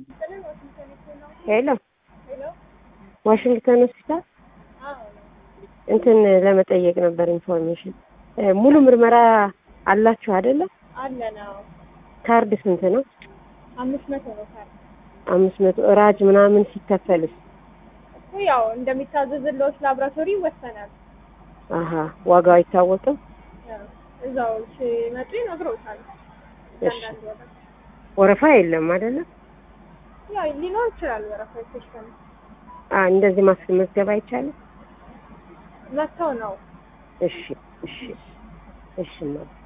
ሄሎ ዋሽንግተን ሆስፒታል እንትን ለመጠየቅ ነበር ኢንፎርሜሽን። ሙሉ ምርመራ አላችሁ አይደለ? አለ ነው። ካርድ ስንት ነው? አምስት መቶ ነው ካርድ አምስት መቶ ራጅ ምናምን ሲከፈልስ? እኮ ያው እንደሚታዘዝልዎት ላብራቶሪ ይወሰናል። አሀ ዋጋው አይታወቅም። ያው እዛው ሲመጡ ይነግረውታል። እሺ አንዳንድ ወረፋ ወረፋ የለም አይደለ? ያው ሊኖር ይችላል ወረፋ የተወሰነ አ እንደዚህ ማስመዝገብ አይቻልም? መጥተው ነው እሺ እሺ እሺ